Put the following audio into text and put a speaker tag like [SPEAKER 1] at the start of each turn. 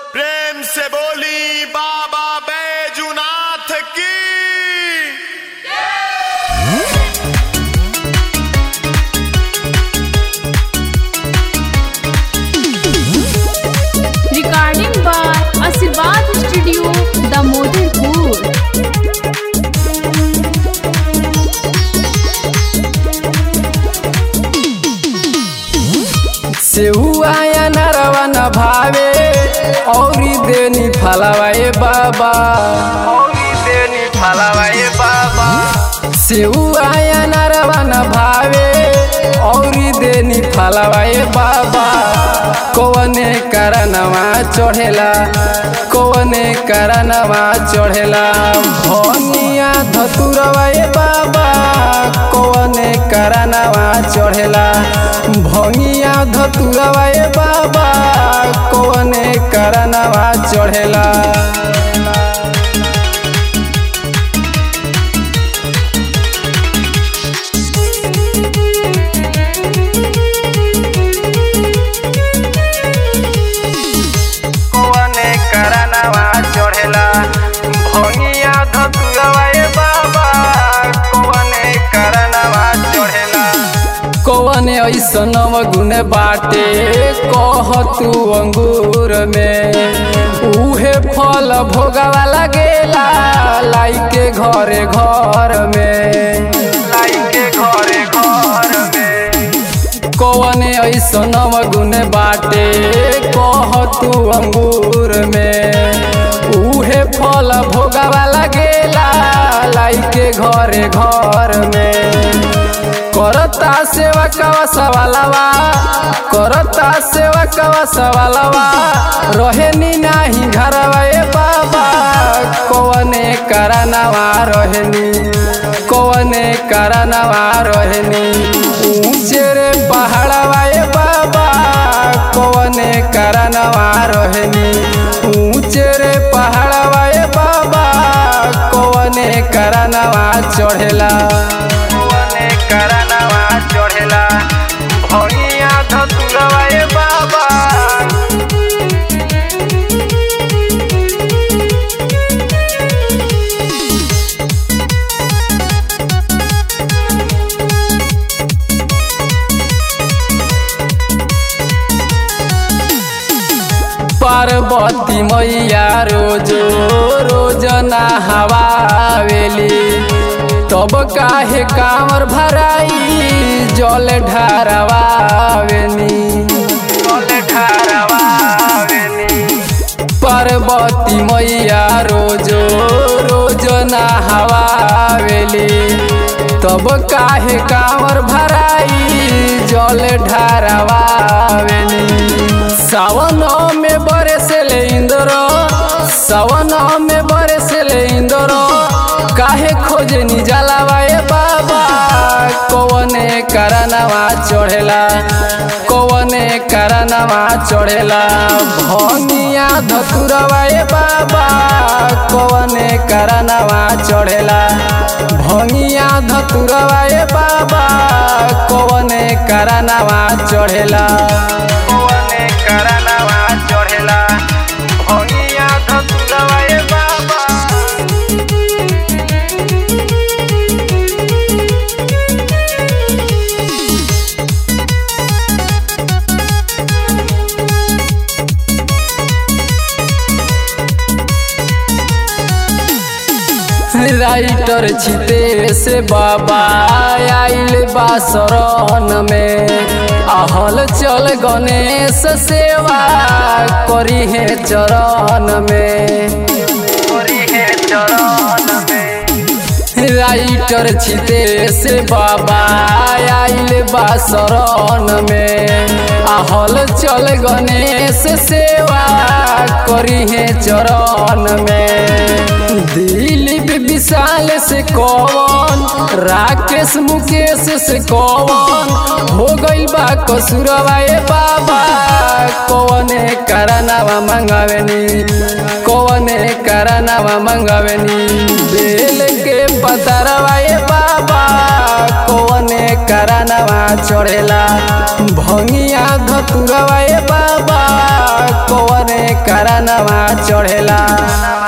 [SPEAKER 1] प्रेम से बोली बाबा बैजुनाथ की
[SPEAKER 2] Recording by Asirvad Studio, Damodarpur.
[SPEAKER 3] सेहुआ या नरवा न भावे औरी देनी फलवा ए बाबा औरी देनी फलवा ए बाबा सेहुआ या नरवा न भावे औरी देनी फलवा ए बाबा कौने करनवा चढ़ेला कौने करनवा चढ़ेला भनिया धतुरवा ए बाबा कौने करनवा चढ़ेला भंगिया धतुरवा ए बाबा कौने करनवा चढ़ेला कौने करनवा चढ़ेला भंगिया धतुरवा ए बाबा कौने करनवा चढ़ेला कौने ऐसन गुण बाटे कह तू अंगूर में उहे फल भोगवा लगेला लाई के घरे घर में लाई के घरे घर में कौने ऐसन गुण बाटे कह तू अंगूर में उहे फल भोगवा लगेला लाई के घरे घर में करता सेवा कवा सवालवा करता सेवा कवा सवालवा रहेनी नाही घरवा ए बाबा कौने करनवा रहेनी कौने करनवा रहेनी ऊंचे रे पहाड़वा ए बाबा कौने करनवा रहेनी ऊंचे रे पहाड़वा ए बाबा कौने करनवा चढ़ेला कौने करनवा चढ़ेला भंगिया धतुरवा ए बाबा पार्वती मैया रोजो रोज नहवावेली तब काहे कामर भराई जल ढारवावेनी जल ढारवावेनी पार्वती मैया रोजो रोज नहवावेली तब काहे कामर भराई जल ढारवावेली सावन में बरसले इंद्र सावन में बरसले इंद्र काहे खोजनी जलावा ए बाबा कौने करनवा चढ़ेला कौने करनवा चढ़ेला भनिया धतुरवा ए बाबा कौने करनवा चढ़ेला भंगिया धतुरवा ए बाबा कौने करनवा चढ़ेला कौने करनवा चढ़ेला भंगिया धतुरवा ए बाबा राइटर छिते से बाबा आइल बा शरण में आहल चल गणेश सेवा करी है चरण में करी है चरण में राइटर छिते से बाबा आइल बा शरण में आहल चल गणेश सेवा करी है चरण में दिलीप विशाल से कौन राकेश मुकेश से कौन हो गइल बा कसुरवा ए बाबा कौने करनवा मंगावेनी कौने करनवा मंगावेनी बेल के पतरवा ए बाबा कौने करनवा चढ़ेला भंगिया धतुरवा ए बाबा बाबा कौने करनवा चढ़ेला